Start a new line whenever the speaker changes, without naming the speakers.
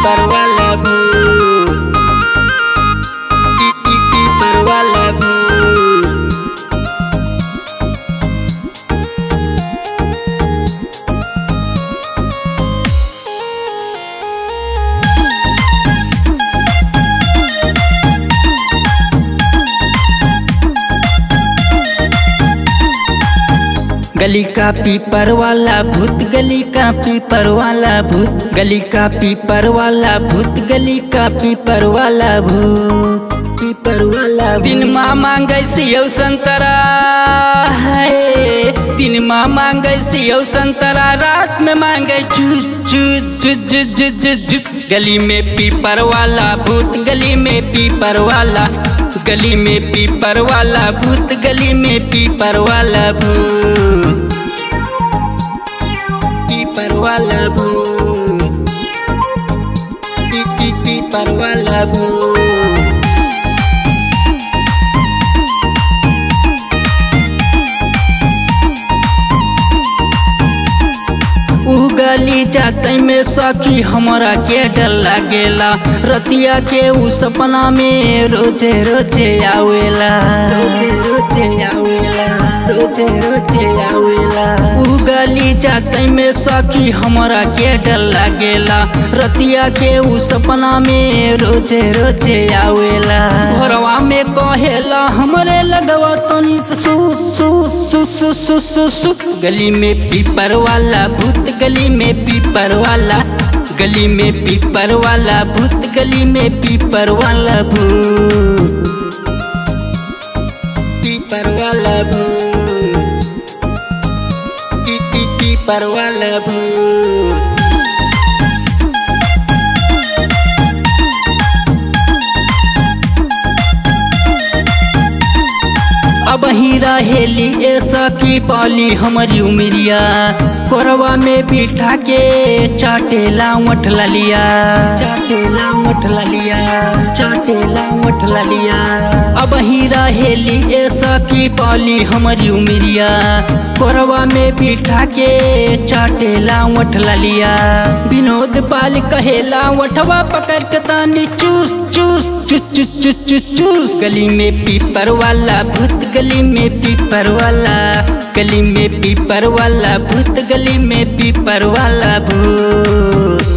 पीपर वाला भूत पी पी पीपर वाला भूत गली का पीपर वाला भूत गली का पीपर वाला भूत गली का पीपर वाला भूत गली का पीपर वाला भूत पीपर वाला दिन माँ मांगे सियो संतरा है दिन माँ मांगे सियो संतरा रात में मांगे juice juice juice juice juice juice juice गली में पीपर वाला भूत गली में पीपर वाला गली में पीपर वाला भूत गली में पीपर वाला भूत पीपर वाला भूत पी पी पीपर वाला भूत उगली जाते में सखी हमरा के डर लागेला रतिया के उ सपना में रोजे रोजे आवेला रोजे रोजे आवेला रोजे रोजे आवेला उगली जाते में सखी हमरा के डर लागेला रतिया के उ सपना में रोजे रोजे आवेला भोरवा में कहेला हमरे लगवा तनी सु सु सु सु सु सु सु गली में पीपर वाला भूत गली में पीपर वाला गली में पीपर वाला भूत गली में पीपर वाला भूत पीपर वाला भूत पी पी पीपर वाला भूत अब ही रहेली ऐसा की पाली हमारी उमरिया कोरवा में बिठा के चाटेला मठ लिया चाटेला मठ लिया चाटेला मठ लिया अब ही रहेली ऐसा की पाली हमारी उमरिया कोरवा में बिठा के चाटेला मठ लिया विनोद पाल कहेला वठवा पकड़ के तानी चूस चूस चूस चूस चूस चूस चूस गली में पीपर वाला भूत गली में पीपर वाला गली में पीपर वाला भूत गली में पीपर वाला भूत